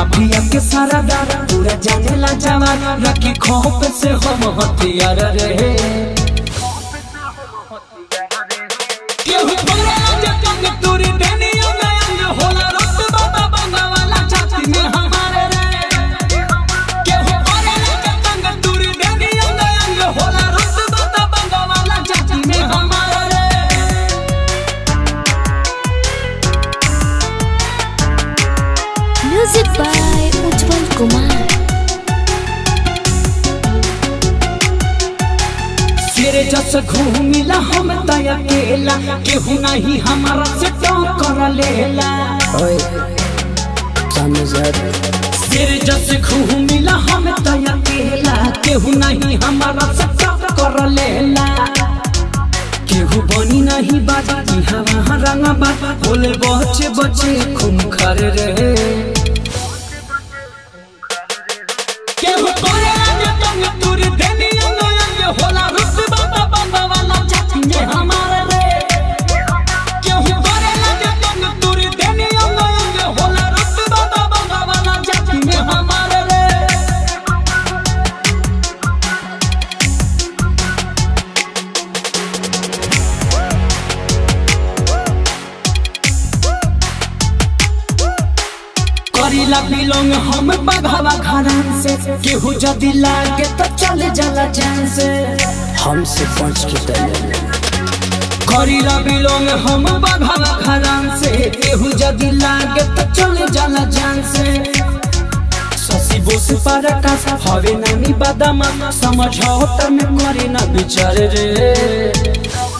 Mafia के सारा दादा पूरा जाने ला जवान रखी खोप से हम हथियार रहे केहू बोलेला जे कंग तोरी देनी अंग अंग होला रुतबा बा बंगा वाला छाती में हमारे रे केहू बोलेला जे कंग तोरी देनी अंग अंग होला रुतबा बा बंगा वाला छाती में हमारे रे Music by Ujjwal Kumar. सिर जस घूमिला हम तय अकेला केहू नहीं हमारा से टक्कर लेला ओए सामने से हट सिर जस घूमिला हम तय अकेला केहू नहीं हमारा से टक्कर लेला केहू बनी नहीं बाजा की हवा रंगा बाजा बोले बचे बचे खून खरे रहे केहू करेला जे तंग तुरी देनी अंग अंग होला रुतबा बा बंगा वाला छाती में हमारे रे केहू करेला जे तंग तुरी देनी अंग अंग होला रुतबा बा बंगा वाला छाती में हमारे रे करीला बिलोंग हम बघावा घरान से केहू जदी लागे तो चले जाला जान से हमसे पहुंच के तले करीला बिलोंग हम बघावा घरान से केहू जदी लागे तो चले जाला जान से ससी बोस पर आकाश हवे नानी बादामा समझौता में करे ना विचार रे